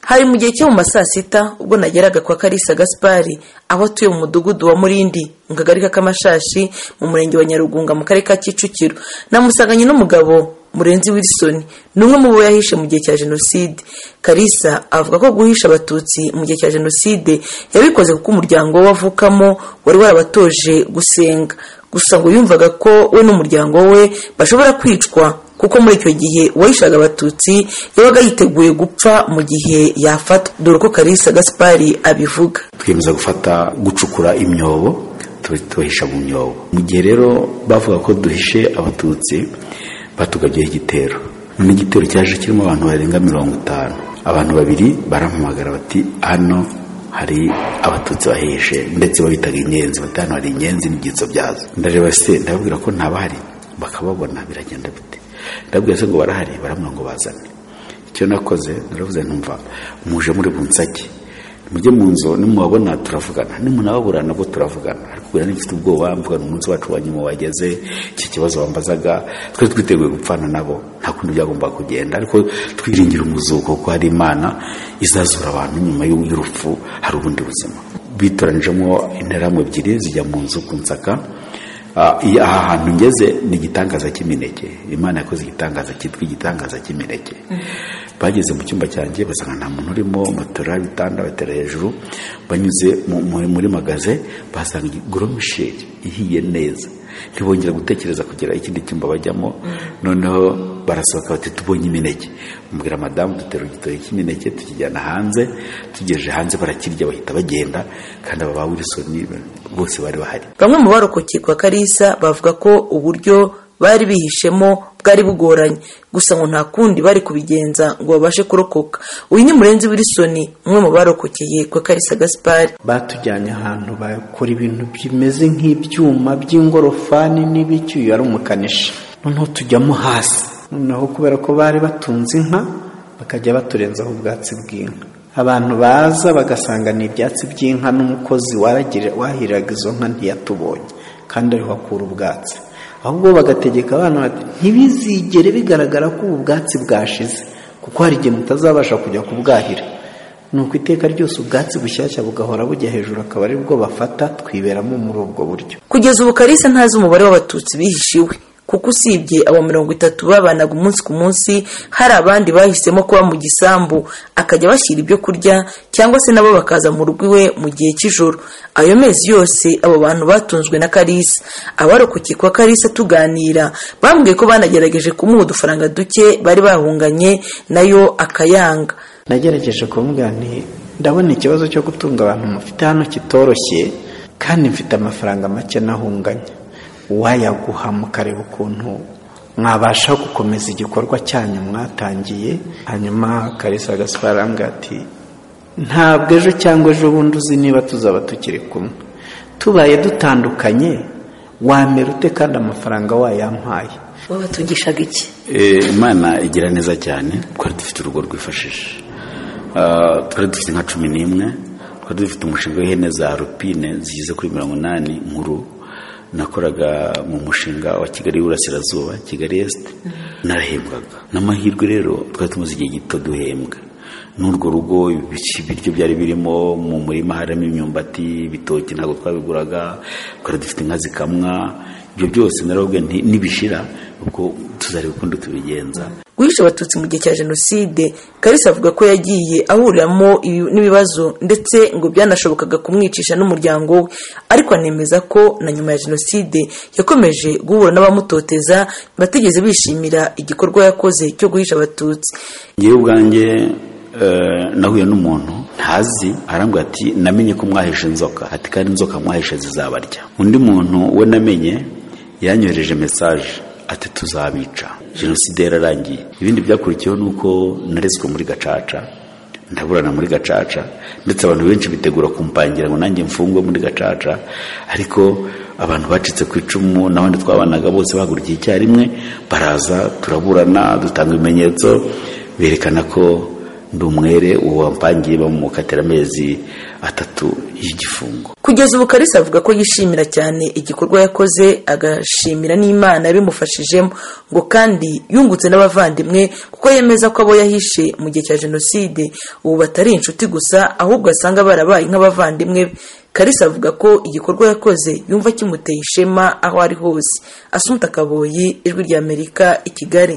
hari mu gihe cyo mu ma saa sita ubwo nageraga kwa karisa gaspari aho atuye mu mudugudu wa murindi mu kagari k'amashashi mu murenge wa nyarugunga mu karere ka kicukiro namusanganye n'umugabo murenzi wilson ni umwe mu bo yahishe mu gihe cya jenoside karisa avuga ko guhisha abatutsi mu gihe cya jenoside yabikoze kuko umuryango we avukamo wari warabatoje gusenga gusa ngo yumvaga ko we n'umuryango we bashobora kwicwa kuko muri icyo gihe uwahishaga abatutsi yabaga yiteguye gupfa mu gihe yafatwa dore ko karisa gaspari abivuga twiyemeza gufata gucukura imyobo tubahisha mu myobo mu gihe rero bavuga ko duhishe abatutsi batugabyeho igitero noneho igitero cyaje kirimo abantu barenga mirongo itanu abantu babiri barampamagara bati hano hari abatutsi bahishe ndetse babitaga inyenzi bati hano hari inyenzi n'ibyitso byazo ndareba se ndababwira ko ntabahari bakababona biragenda bite ndabwira se ngo barahari baramubwira ngo bazane icyo nakoze naravuze ntumva muje muri bunsake mujye mu nzu nimubabona turavugana nimunababura nabwo turavugana arikubwira n'ibifite ubwoba mvugana umunsi wacu wa nyuma wageze iki kibazo wambazaga twari twiteguye gupfana nabo nta kundi byagombaga kugenda ariko twiringira umuzuko kuko hari imana izazura abantu nyuma y'urupfu hari ubundi buzima bitoranijemo interahamwe ebyiri zijya mu nzu ku nsaka aha hantu ngeze ni igitangaza cy'imineke imana yakoze igitangaza cyitwa igitangaza cy'imineke bageze mu cyumba cyanjye basanga nta muntu urimo matora ibitanda batera hejuru banyuze muri magaze basanga goromisheri ihiye neza ntibongera gutekereza kugira ikindi cyumba bajyamo noneho barasohoka bati tubonye imineke umubwira madamu dutera igitoki cy'imineke tukijyana hanze tugejeje hanze barakirya bahita bagenda kandi aba ba wilisoni bose bari bahari bamwe mu barokokeye kwa karisa bavuga ko uburyo bari bihishemo bwari bugoranye gusa ngo nta kundi bari kubigenza ngo babashe kurokoka uyu ni murenzi wilisoni umwe mu barokokeye kwa karisa gaspari batujyanye ahantu bakora ibintu bimeze nk'ibyuma by'ingorofani n'ibicyuye ari umukanishi noneho tujyamo hasi noneho kubera ko bari batunze inka bakajya baturenzaho ubwatsi bw'inka abantu baza bagasanga ni ibyatsi by'inka n'umukozi wahiriraga izo nka ntiyatubonye kandi ariho akura ubwatsi ahubwo bagategeka abana bati ntibizigere bigaragara ko ubu bwatsi bwashize kuko hari igihe mutazabasha kujya kubwahira ni uko iteka ryose ubwatsi bushyashya bugahora bujya hejuru akaba ari bwo bafata twiberamo muri ubwo buryo kugeza ubu karisa ntazi umubare w'abatutsi bihishiwe kuko usibye abo mirongo itatu babanaga umunsi ku munsi hari abandi bahisemo kuba mu gisambu akajya bashyira ibyo kurya cyangwa se nabo bakaza mu rugo iwe mu gihe cy'ijoro ayo mezi yose abo bantu batunzwe na karisa abarokokeye kwa karisa tuganira bambwiye ko banagerageje kumuha udufaranga duke bari bahunganye nayo akayanga nagerageje kumubwira nti ndabona ikibazo cyo gutunga abantu mufite hano kitoroshye kandi mfite amafaranga make nahunganye wayaguha mukareba ukuntu mwabasha gukomeza igikorwa cyanyu mwatangiye hanyuma karisa gasparanga ati ntabwo ejo cyangwa ejo bundi uzi niba tuzaba tukiri kumwe tubaye dutandukanye wamera ute kandi amafaranga wayampaye wabatugishaga iki imana igira neza cyane twari dufite urugo rwifashisha twari dufite nka cumi n'imwe twari dufite umushinga w'ihene za rupine zigeze kuri mirongo inani nkuru nakoraga mu mushinga wa kigali y'uburasirazuba kigali esite narahembwaga n'amahirwe rero twari tumaze igihe gito duhembwa n'urwo rugo ibiryo byari birimo mu murima harimo imyumbati ibitoki ntabwo twabiguraga twari dufite inka zikamwa ibyo byose narababwira nibishira ubwo tuzareba ukundi tubigenza guhisha abatutsi mu gihe cya jenoside karisa avuga ko yagiye ahuriramo n'ibibazo ndetse ngo byanashobokaga kumwicisha n'umuryango we ariko anemeza ko na nyuma ya jenoside yakomeje guhura n'abamutoteza batigeze bishimira igikorwa yakoze cyo guhisha abatutsi ngewe ubwanjye nahuye n'umuntu ntazi arambwira ati namenye ko mwahishe inzoka ati kandi inzoka mwahishe zizabarya undi muntu we namenye yanyohereje mesaje ati tuzabica jenoside yararangiye ibindi byakurikiyeho ni uko narezwe muri gacaca ndaburana muri gacaca ndetse abantu benshi bitegura kumpangira ngo nanjye mfungwe muri gacaca ariko abantu bacitse ku icumu n'abandi twabanaga bose bahagurukiye icyarimwe baraza turaburana dutanga ibimenyetso berekana ko ndi umwere uwo wampangiye bamukatira amezi atatu y'igifungo kugeza ubu kalisa avuga ko yishimira cyane igikorwa yakoze agashimira n'imana yabimufashijemo ngo kandi yungutse n'abavandimwe kuko yemeza ko abo yahishe mu gihe cya jenoside ubu batari inshuti gusa ahubwo asanga barabaye nk'abavandimwe be kalisa avuga ko igikorwa yakoze yumva kimuteye ishema aho ari hose asunika akaboyi ijwi ry'amerika i kigali